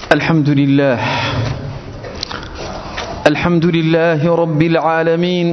الحمد لله الحمد لله رب العالمين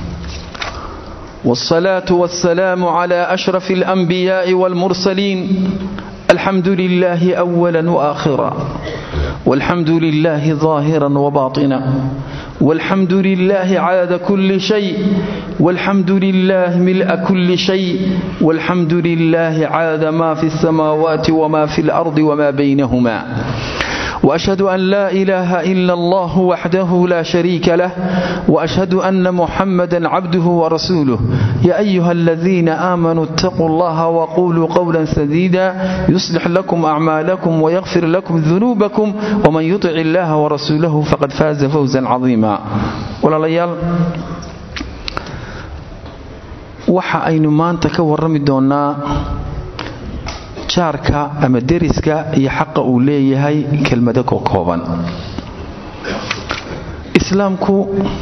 والصلاة والسلام على أشرف الأنبياء والمرسلين الحمد لله أولا وآخرا والحمد لله ظاهرا وباطنا والحمد لله عدد كل شيء والحمد لله ملء كل شيء والحمد لله عدد ما في السماوات وما في الأرض وما بينهما وأشهد أن لا إله إلا الله وحده لا شريك له وأشهد أن محمدا عبده ورسوله يا أيها الذين آمنوا اتقوا الله وقولوا قولا سديدا يصلح لكم أعمالكم ويغفر لكم ذنوبكم ومن يطع الله ورسوله فقد فاز فوزا عظيما ولا ليال waxa aynu maanta ka warrami doonnaa jaarka ama deriska iyo xaqa uu leeyahay kelmado ko kooban islaamku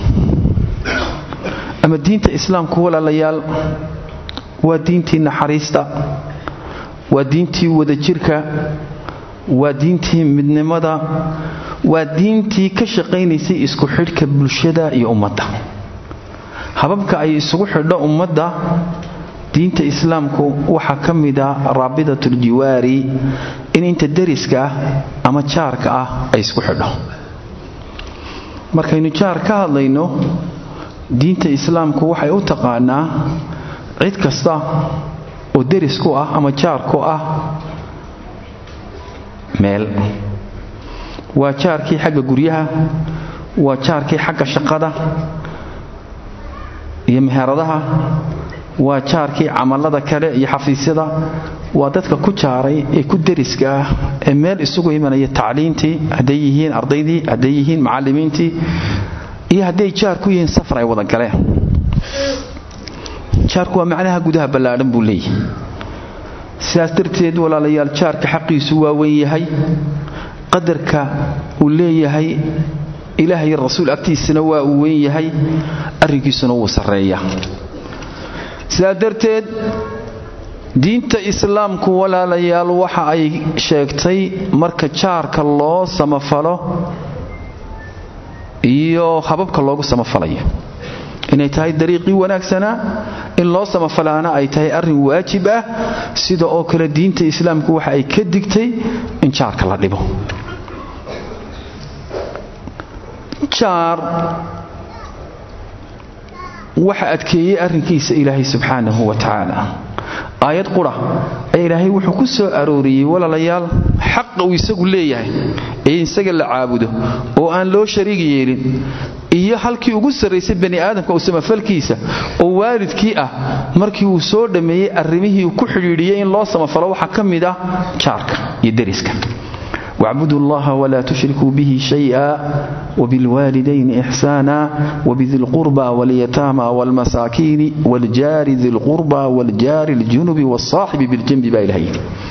ama diinta islaamku walaalayaal waa diintii naxariista waa diintii wadajirka waa diintii midnimada waa diintii ka shaqaynaysay isku xidhka bulshada iyo ummadda hababka ay isugu xidho ummadda diinta islaamku waxaa ka mida raabidatuljiwaari in inta deriska ah ama jaarka ah ay isku xidho markaynu jaar ka hadlayno diinta islaamku waxay u taqaanaa cid kasta oo deris ku ah ama jaar ku ah meel waa jaarkii xagga guryaha waa jaarkii xagga shaqada iyo meheradaha waa jaarkii camalada kale iyo xafiisyada waa dadka ku jaaray ee ku deriska ah ee meel isugu imanaya tacliintii hadday yihiin ardaydii hadday yihiin macallimiintii iyo hadday jaar ku yihiin safar ay wada galeen jaarku waa macnaha gudaha ballaadhan buu leeyahay sidaas darteed walaalayaal jaarka xaqiisu waa weyn yahay qadarka uu leeyahay ilaahay rasuul agtiisana waa uu weyn yahay arrinkiisuna wuu sarreeya sidaa darteed diinta islaamku walaalayaal waxa ay sheegtay marka jaarka loo samafalo iyo hababka loogu samafalayo inay tahay dariiqii wanaagsanaa in loo samafalaana ay tahay arrin waajib ah sida oo kale diinta islaamku waxa ay ka digtay in jaarka la dhibo jaar waxa adkeeyey arrinkiisa ilaahay subxaanahu wa tacaala aayad qura ayaa ilaahay wuxuu ku soo arooriyey walaalayaal xaqa uu isagu leeyahay ee isaga la caabudo oo aan loo shariig yeelin iyo halkii ugu sarraysay bani aadamka u samafalkiisa oo waalidkii ah markii uu soo dhammeeyey arrimihii uu ku xidhiidhiyey in loo samafalo waxaa ka mid ah jaarka iyo deriska واعبدوا الله ولا تشركوا به شيئا وبالوالدين إحسانا وبذي القربى واليتامى والمساكين والجار ذي القربى والجار الجنب والصاحب بالجنب بإلهين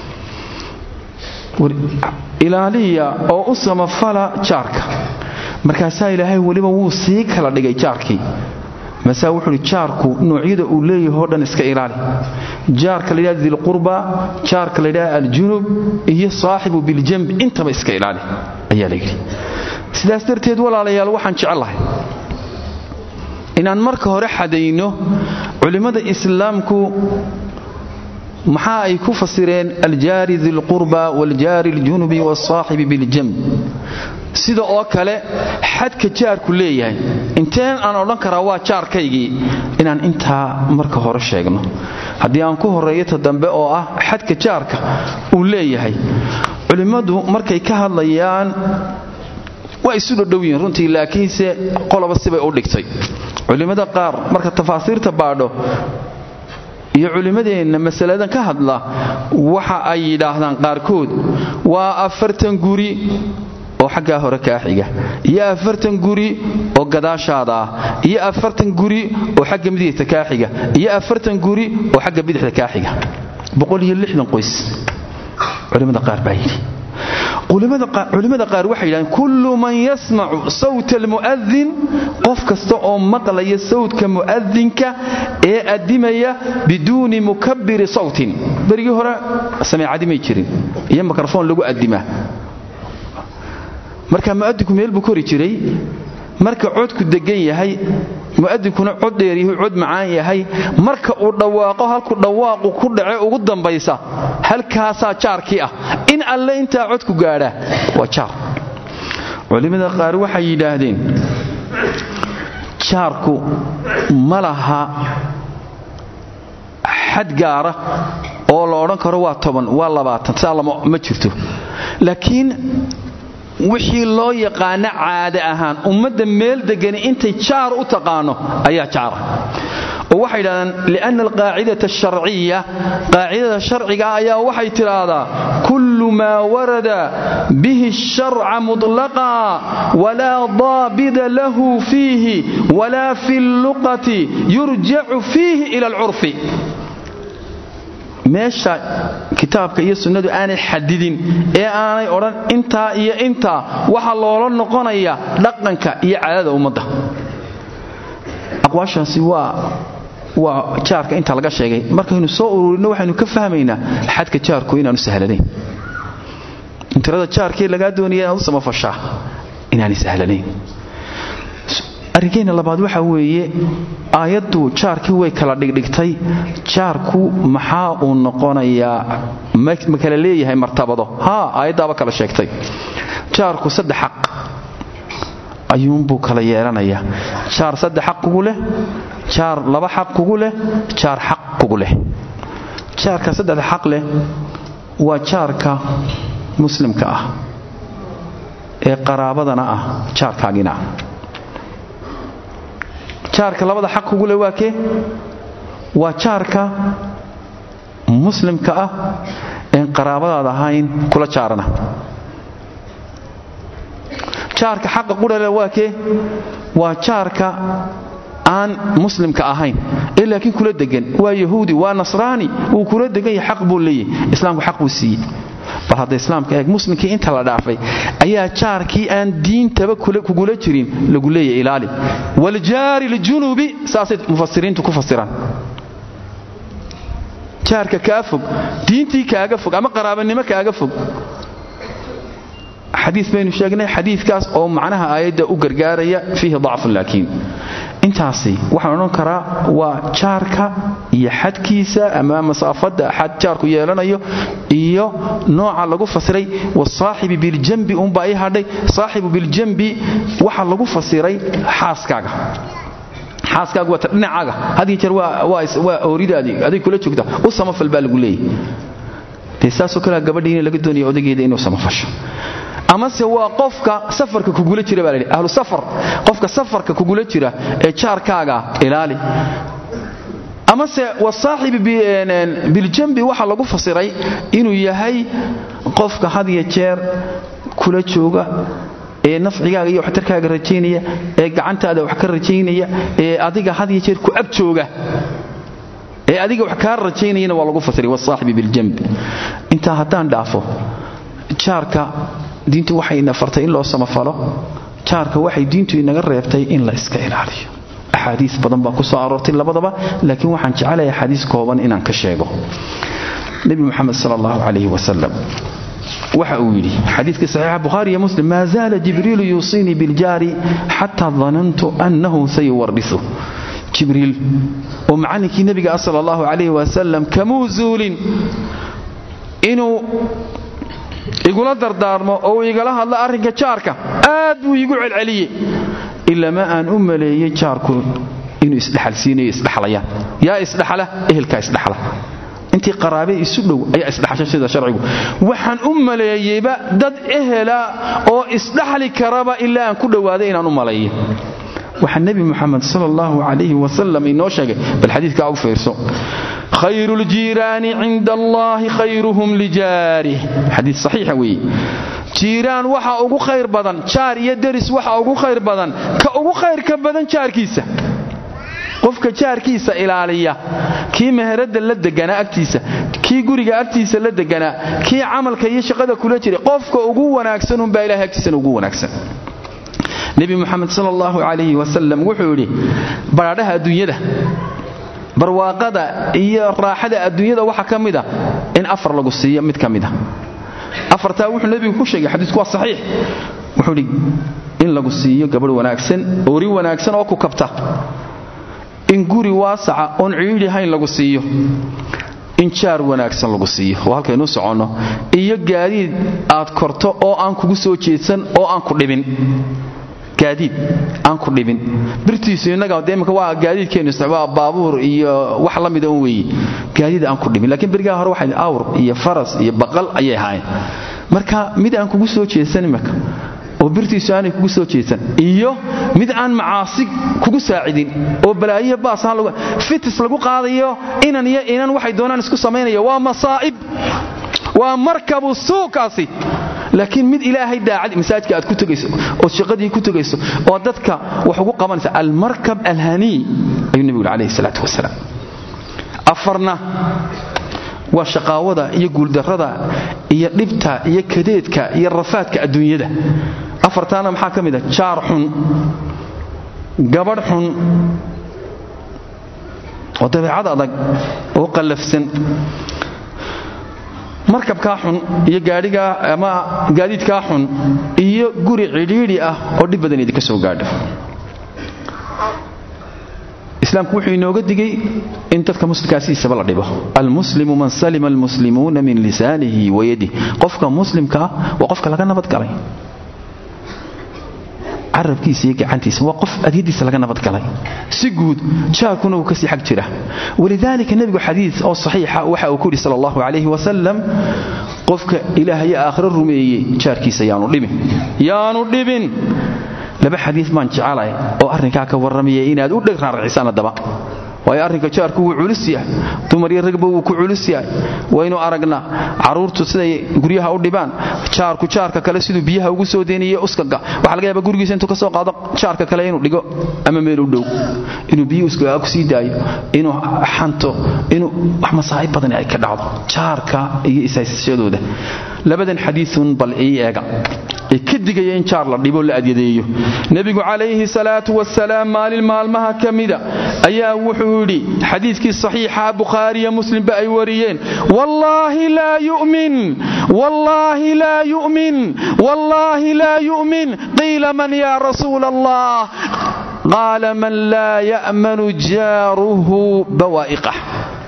ilaaliya oo u samafala jaarka markaasaa ilaahay weliba wuu sii kala dhigay jaarkii masaa wuxuuhi jaarku noocyada uu leeyahay o dhan iska ilaali jaarka la yidhahda dilqurba jaarka la yidhahda aljunub iyo saaxibu biljamb intaba iska ilaali ayaa la yidhi sidaas darteed walaalayaal waxaan jecellahay inaan marka hore xadayno culimmada islaamku maxaa ay ku fasireen aljaari dilqurba waaljaari aljunubi waalsaaxibi biljamb sida oo kale xadka jaarku leeyahay inteen aan odhan karaa waa jaarkaygii inaan intaa marka hore sheegno haddii aan ku horreeyo ta dambe oo ah xadka jaarka uu leeyahay culimmadu markay ka hadlayaan waa isu dhodhow yihiin runtii laakiinse qoloba sibay u dhigtay culimmada qaar marka tafaasiirta baadho iyo culimmadeenna masaladan ka hadla waxa ay yidhaahdaan qaarkood waa afartan guri oo xaggaa hore kaa xiga iyo afartan guri oo gadaashaada ah iyo afartan guri oo xagga midigta kaa xiga iyo afartan guri oo xagga bidixda kaa xiga qoys culimmada qaar baa yidhi culimmada qaar waxay yidhahdeen kullu man yasmacu sawta almu'adin qof kasta oo maqlaya sawdka mu'adinka ee addimaya biduuni mukabbiri sawtin berigii hore sameecadi may jirin iyo mikrofon lagu addimaa marka mu'adinku meel buu kori jiray marka codku degan yahay mu'adinkuna cod dheer yahay cod macaan yahay marka uu dhawaaqo halku dhawaaqu ku dhace ugu dambaysa halkaasaa jaarkii ah in alle intaa codku gaadha waa jaar culimmada qaar waxay yidhaahdeen jaarku ma laha xad gaara oo la odhan karo waa toban waa labaatan saa ma jirto laakiin wixii loo yaqaano caade ahaan ummadda meel degani intay jaar u taqaano ayaa jaara oo waxay yidhahdaan lianna alqaacidata asharciya qaacidada sharciga ayaa waxay tidhaahdaa kullu maa warada bihi sharca mutlaqa walaa daabida lahu fiihi walaa fi lluqati yurjacu fiihi ila alcurfi meesha kitaabka iyo sunnadu aanay xadidin ee aanay odhan intaa iyo intaa waxaa loola noqonaya dhaqanka iyo caadada ummadda aqwaashaasi waa waa jaarka inta laga sheegay markaynu soo ururinno waxaynu ka fahmaynaa xadka jaarku inaanu sahlanayn tirada jaarkii lagaa doonaya inaad u samafashaa inaanay sahlanayn arrinkeenna labaad waxa weeye aayaddu jaarkii way kala dhigdhigtay jaarku maxaa uu noqonayaa ma kala leeyahay martabado haa aayaddaaba kala sheegtay jaarku saddex xaq ayuunbuu kala yeelanayaa jaar saddex xaq kugu leh jaar laba xaq kugu leh jaar xaq kugu leh jaarka saddexda xaq leh waa jaarka muslimka ah ee qaraabadana ah jaarkaagina ah jaarka labada xaq kugu leh waa kee waa jaarka muslimka ah een qaraabadaad ahayn kula jaarana jaarka xaqa qudhale waa kee waa jaarka aan muslimka ahayn ee laakiin kula degan waa yahuudi waa nasraani wuu kula degan yahay xaq buu leeyahy islaamku xaq buu siiyey bal hadda islaamka eeg muslimkii inta la dhaafay ayaa jaarkii aan diintaba kugula jirin lagu leeyahy ilaali waljaari ljunubi saasay mufasiriintu ku fasiraan jaarka kaa fog diintii kaaga fog ama qaraabanimo kaaga fog xadii baynu sheegnay xadiikaas oo macnaha aayadda u gargaaraya fiihi dacfun laakiin intaasi waxaan odhan karaa waa jaarka iyo xadkiisa ama masaafadda xad jaarku yeelanayo iyo nooca lagu fasiray wasaaxibi biljambi unbaa ii hadhay saaxibu biljambi waxa lagu fasiray xaaskaaga xaaskaagu waa ta dhinacaaga hadiyo jeer waa ooridaadii adig kula joogta u samafal baa lagu leeyahy dee saasoo kalea gabadhiina laga doonaya odageeda inuu samafasho amase waa qofka safarka kugula jira baa ladhi ahlu safar qofka safarka kugula jira ee jaarkaaga ilaali amase wasaaxibi biljambi waxaa lagu fasiray inuu yahay qofka had iyo jeer kula jooga ee nafcigaaga iyo waxtarkaaga rajaynaya ee gacantaada wax ka rajaynaya ee adiga had iyo jeer ku ag jooga ee adiga wax kaa rajaynayana waa lagu fasiray wasaaxibi biljambi intaa haddaan dhaafo jaarka diintu waxay ina fartay in loo samafalo jaarka waxay diintu inaga reebtay in la iska ilaaliyo axaadiis badan baa ku soo aroortay labadaba laakiin waxaan jecelahay axaadiis kooban inaan ka sheego nebi muxamed sal allahu calayhi wasalam waxa uu yidhi xadiidkii saxiixa bukhaari iyo muslim maa zaala jibriilu yuusiinii biljaari xataa danantu annahu sayuwarisu jibriil oo macallinkii nebiga ah sal allahu calayhi wasalam kamuu zuulin inuu igula dardaarmo oo uu igala hadlo arrinka jaarka aad buu iigu celceliyey ilama aan u maleeyey jaarku inuu isdhexalsiinayo isdhexlayaan yaa isdhexla ehelkaa isdhexla intii qaraabe isu dhow ayaa isdhexasha sida sharcigu waxaan u maleeyeyba dad ehela oo isdhexli karaba ilaa aan ku dhowaaday inaan u maleeyo waxaa nebi muxamed sal allahu calayhi wasalam inoo sheegay bal xadiidkaa u fiirso khayru ljiiraani cinda allaahi khayruhum lijaarih xadiid saxiixa weeye jiiraan waxa ugu khayr badan jaar iyo deris waxa ugu khayr badan ka ugu khayrka badan jaarkiisa qofka jaarkiisa ilaaliya kii meheradda la deganaa agtiisa kii guriga agtiisa la deganaa kii camalka iyo shaqada kula jiray qofka ugu wanaagsanunbaa ilahay agtiisana ugu wanaagsan nebi muxamed sal allahu calayhi wasalam wuxuu yidhi badhaadhaha adduunyada barwaaqada iyo raaxada adduunyada waxaa ka mida in afar lagu siiyo mid ka mida afartaa wuxuu nebigu ku sheegay xadiisku waa saxiix wuxuu idhi in lagu siiyo gabadh wanaagsan ori wanaagsan oo ku kabta in guri waasaca oon ciidhi hayn lagu siiyo in jaar wanaagsan lagu siiyo waa halkaynuu soconno iyo gaadiid aad korto oo aan kugu soo jeedsan oo aan ku dhibin gaadiid aan ku dhibin birtiisu innaga de imika waa gaadiidkeennu isticmaal baabuur iyo wax la mida un weeye gaadiid aan ku dhibin laakiin berigaa hore waxay awr iyo faras iyo baqal ayay ahaayeen marka mid aan kugu soo jeedsan imika oo birtiisu aanay kugu soo jeedsan iyo mid aan macaasi kugu saacidin oo balaayiya baasaan lagu fitis lagu qaadayo inan iyo inan waxay doonaan isku samaynaya waa masaa'ib waa markabu suukaasi laakiin mid ilaahay daacad masaajidka aad ku tegayso ood shaqadii ku tegayso oo dadka wax ugu qabanaysa almarkab alhanii ayuu nebigu yidhi calayhi salaatu wasalaam afarna waa shaqaawada iyo guuldarrada iyo dhibta iyo kadeedka iyo rafaadka adduunyada afartaana maxaa ka mid a jaar xun gabadh xun oo dabeecad adag oo qallafsan markabkaa xun iyo gaadhigaa ama gaadiidkaa xun iyo guri cidhiidhi ah oo dhib badan idinka soo gaadho islaamku wuxuu inooga digay in dadka muslimkaasiisaba la dhibo almuslimu man salima almuslimuuna min lisaanihi wayadih qofka muslimkaa waa qofka laga nabadgalay carabkiisa iyo gacantiisa waa qof adyadiisa laga nabadgalay si guud jaarkuna uu kasii xag jira walidaalika nebigu xadiid oo saxiixa waxa uu ku yidhi sal allahu calayhi wasalam qofka ilaahayo aakhiro rumeeyey jaarkiisa yaanu dhibin yaanu dhibin laba xadiid baan jecelahay oo arrinkaa ka warramaya inaad u dheg raaracisaan haddaba waayo arrinka jaarku wuu culus yahay dumar iyo ragba wuu ku culus yahay waynu aragnaa carruurtu siday guryaha u dhibaan jaarku jaarka kale siduu biyaha ugu soo deynaye uskaga waxaa laga yaaba gurigiisa intuu ka soo qaado jaarka kale inuu dhigo ama meel u dhow inuu biyi uskagaa ku sii daayo inuu xanto inuu wax masaa'ib badan ay ka dhacdo jaarka iyo isaysashadooda labadan xadiiun bal ii eega ee ka digaya in jaar la dhibo la adyadeeyo nebigu calayhi salaatu wasalaam maalin maalmaha ka mida ayaa wuxuu yidhi xadiidkii saxiixa bukhaariya muslimba ay wariyeen wallaahi laa yu'min wallaahi laa yu'min wallaahi laa yu'min qiila man yaa rasuula allah qaala man laa ya'manu jaaruhu bawaa'iqah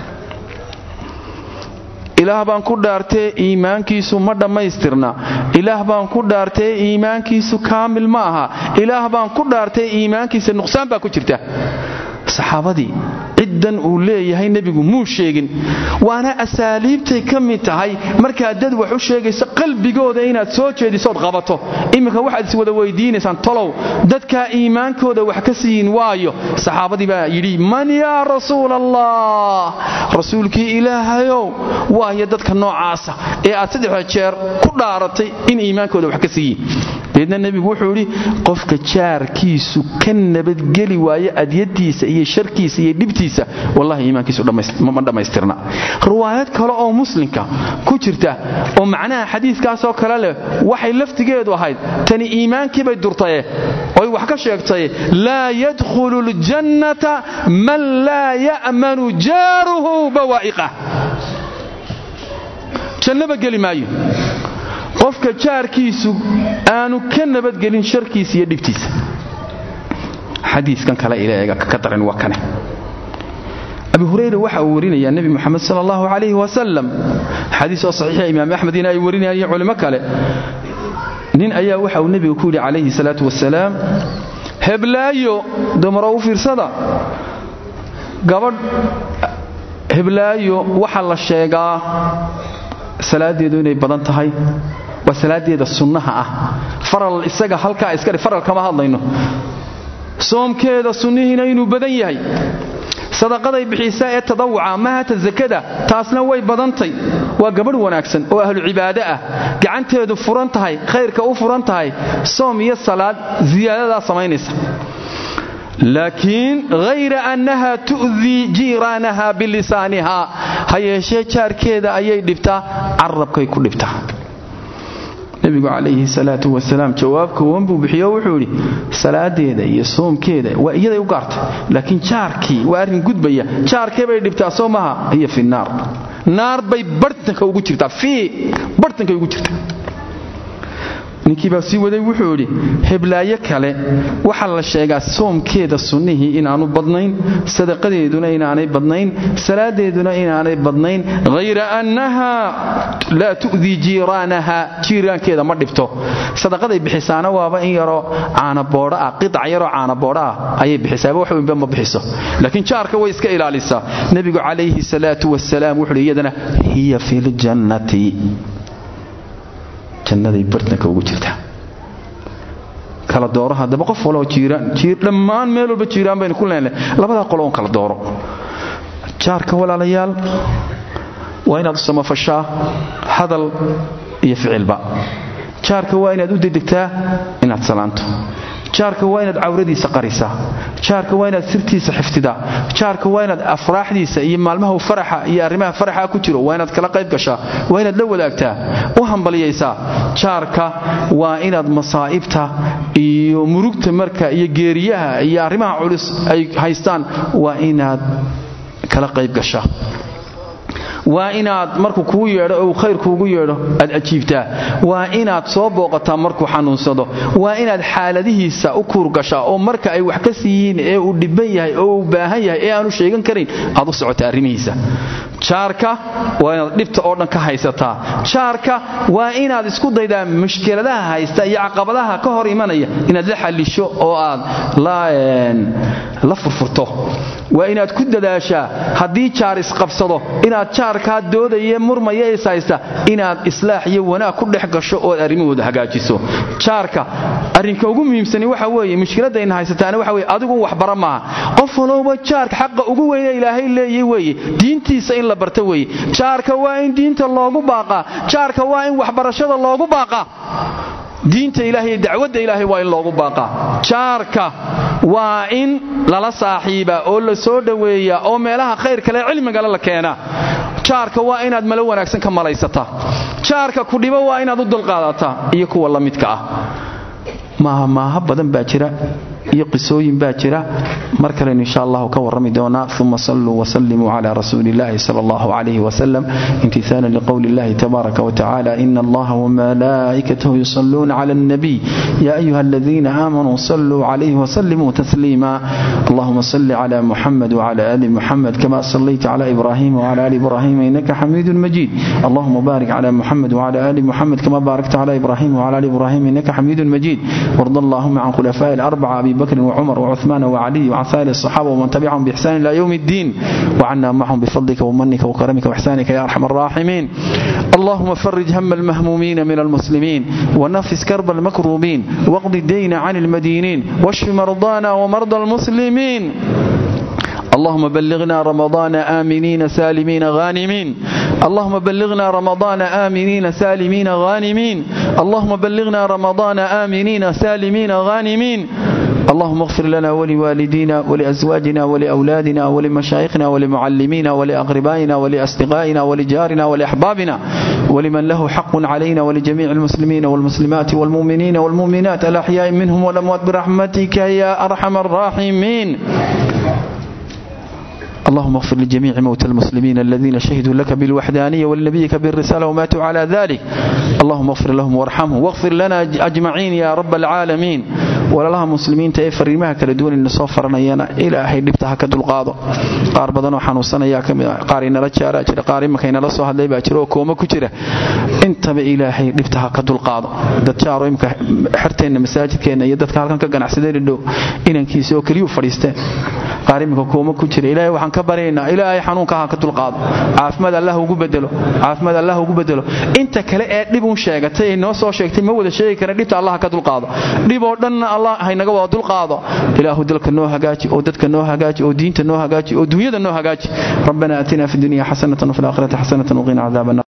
ilaah baan ku dhaartee iimaankiisu ma dhammaystirna ilaah baan ku dhaartee iimaankiisu kaamil ma aha ilaah baan ku dhaartee iimaankiisa nuqsaan baa ku jirta saxaabadii ciddan uu leeyahay nebigu muu sheegin waana asaaliibtay ka mid tahay markaad dad wax u sheegayso qalbigooda inaad soo jeedisood qabato iminka waxaad is wada weydiinaysaan tolow dadkaa iimaankooda wax ka siiyin waayo saxaabadii baa yidhi man yaa rasuul allah rasuulkii ilaahayow waayo dadka noocaasa ee aad saddexda jeer ku dhaaratay in iimaankooda wax ka siiyin deedna nebigu wuxuu idhi qofka jaarkiisu ka nabadgeli waayo adyadiisa iyo sharkiisa iyo dhibtiisa wallahi iimaankiisu ma dhammaystirna riwaayad kale oo muslimka ku jirta oo macnaha xadiidkaasoo kale leh waxay laftigeedu ahayd tani iimaankiibay durtaye oy wax ka sheegtay laa yadkhulu ljannata man laa ya'manu jaaruhu bawaa'iqah jannaba geli maayo qofka jaarkiisu aanu ka nabadgelin sharkiisa iyo dhibtiisa xadiiskan kale ilaega ka daran waa kane abi hurayra waxa uu warinayaa nebi moxamed sal allahu calayhi wasalam xadiis oo saxiixa imaam axmedina ay warinayaan iyo culimo kale nin ayaa waxa uu nebiga ku yidhi calayhi salaatu wasalaam heblaayo dumaro u fiirsada gabadh heblaayo waxa la sheegaa salaadeedu inay badan tahay waa salaadeeda sunnaha ah faral isaga halkaa iskadhi faral kama hadlayno soomkeeda sunnihiina inuu badan yahay sadaqaday bixisaa ee tadawuca mahata sakada taasna way badantay waa gabadh wanaagsan oo ahlu cibaado ah gacanteedu furan tahay khayrka u furan tahay soom iyo salaad siyaadadaa samaynaysa laakiin hayra annaha tu'dii jiiraanaha bilisaaniha ha yeeshee jaarkeeda ayay dhibtaa carabkay ku dhibtaa nebigu calayhi salaatu wasalaam jawaab koowan buu bixiyo wuxuu idhi salaadeeda iyo soomkeeda waa iyaday u gaartay laakiin jaarkii waa arrin gudbaya jaarkee bay dhibtaa soo maha hiya fi naar naar bay bartanka ugu jirtaa fii bartankay ugu jirtaa ninkii baa sii waday wuxuu idhi heblaayo kale waxaa la sheegaa soomkeeda sunnihii inaanu badnayn sadaqadeeduna inaanay badnayn salaadeeduna inaanay badnayn hayra annaha laa tu'dii jiiraanaha jiiraankeeda ma dhibto sadaqaday bixisaana waaba in yaroo caanaboodho ah qidac yaroo caanaboodho ah ayay bixisaaba wax weynba ma bixiso laakiin jaarka way iska ilaalisaa nebigu calayhi salaatu wasalaam wuxuuhi iyadana hiya fi ljannati jannaday bartanka ugu jirtaa kala dooro haddaba qof waloo dhammaan meel walba jiiraan baynu ku leenahay labadaa qolo on kala dooro jaarka walaalayaal waa inaad u samafashaa hadal iyo ficilba jaarka waa inaad u dedegtaa inaad salaanto jaarka waa inaad cawradiisa qarisaa jaarka waa inaad sirtiisa xifdidaa jaarka waa inaad afraaxdiisa iyo maalmaha faraxa iyo arrimaha faraxa ku jiro waa inaad kala qayb gashaa waa inaad la wadaagtaa u hambaliyaysaa jaarka waa inaad masaa'ibta iyo murugta marka iyo geeriyaha iyo arrimaha culus ay haystaan waa inaad kala qayb gashaa waa inaad markuu kuu yeedho ou khayr kuugu yeedho aad ajiibtaa waa inaad soo booqataa markuu xanuunsado waa inaad xaaladihiisa u kuurgashaa oo marka ay wax ka siiyiin ee uu dhibban yahay oo uu baahan yahay ee aanu sheegan karin aad u socota arrimihiisa jaarka waa inaad dhibta oo dhan ka haysataa jaarka waa inaad isku daydaa mushkiladaha haysta iyo caqabadaha ka hor imanaya inaad la xallisho oo aad la furfurto waa inaad ku dadaashaa haddii jaar isqabsado inaad jaarkaa doodaya murmaya is haysta inaad islaax iyo wanaag ku dhex gasho ood arrimahooda hagaajiso jaarka arrinka ugu muhiimsani waxa weeye mushkiladayna haysataana waxa weye adigu waxbara maaha qof walowba jaarka xaqa ugu weyne ilaahay leeyay weeye diintiisa in la barta weeye jaarka waa in diinta loogu baaqaa jaarka waa in waxbarashada loogu baaqaa diinta ilaahay iyo dacwadda ilaahay waa in loogu baaqaa jaarka waa in lala saaxiibaa oo la soo dhoweeyaa oo meelaha khayr kale cilmigale la keenaa jaarka waa inaad malo wanaagsan ka malaysataa jaarka ku dhibo waa inaad u dulqaadataa iyo kuwa la midka ah maaha maaha badan baa jira iyo qisooyin baa jira mar kalenu insha allahu ka warrami doonaa uma saluu wsalimuu cla rasuuli illahi sal allahu calayh wasalam imtihaalan liqowli illahi tabaaraka wtacala ina allaha wmalaa'ikatahu yusaluuna cla alnabiy ya ayuha aladiina aamanuu saluu calayhi wsalimuu tasliima allahuma salli cla muxamed wcla ali muxamed kama sallayta cla ibrahim wcla ali ibrahim inaka xamiidu majid allahuma barik cla muxamed wcla ali muxamed kama baarakta cla ibrahim wcla ali ibrahim inaka xamiidu majid warda allahuma can khulafaaءi اlarbaca abi بكر وعمر وعثمان وعلي وعن سائر الصحابة ومن تبعهم بإحسان إلى يوم الدين وعنا معهم بفضلك ومنك وكرمك وإحسانك يا أرحم الراحمين اللهم فرج هم المهمومين من المسلمين ونفس كرب المكروبين واقض الدين عن المدينين واشف مرضانا ومرضى المسلمين اللهم بلغنا رمضان آمنين سالمين غانمين اللهم بلغنا رمضان آمنين سالمين غانمين اللهم بلغنا رمضان آمنين سالمين غانمين اللهم اغفر لنا ولوالدينا ولأزواجنا ولأولادنا ولمشايخنا ولمعلمينا ولأقربائنا ولأصدقائنا ولجارنا ولأحبابنا ولمن له حق علينا ولجميع المسلمين والمسلمات والمؤمنين والمؤمنات الأحياء منهم والأموات برحمتك يا أرحم الراحمين اللهم اغفر لجميع موتى المسلمين الذين شهدوا لك بالوحدانية ولنبيك بالرسالة وماتوا على ذلك اللهم اغفر لهم وارحمهم واغفر لنا أجمعين يا رب العالمين walalaha muslimiinta ee fariimaha kala duwan ina soo faranayana ilaahay dhibta ha ka dulqaado qaar badanoo xanuunsanayaa kamid qaar inala jaaraa jira qaar imanka inala soo hadlay baa jira oo kooma ku jira intaba ilaahay dhibta ha ka dulqaado dad jaaro imka xerteenna masaajidkeenna iyo dadka halkan ka ganacsadeen dhow inankiisa oo keliyuu fadhiisteen qaar iminka kooma ku jira ilaahay waxaan ka baryaynaa ilaahay xanuunka ha ka dulqaado caafimaad allah ugu bedelo caafimaad allah ugu bedelo inta kale ee dhib un sheegatay ee noo soo sheegtay ma wada sheegi karan dhibta allah ka dulqaado dhib oo dhanna allah haynaga wada dulqaado ilaahu dalka noo hagaaji oo dadka noo hagaaji oo diinta noo hagaaji oo dunyada noo hagaaji rabbana aatina fi dunya xasanatan wafi laakhirati xasanatan waqina cadaaba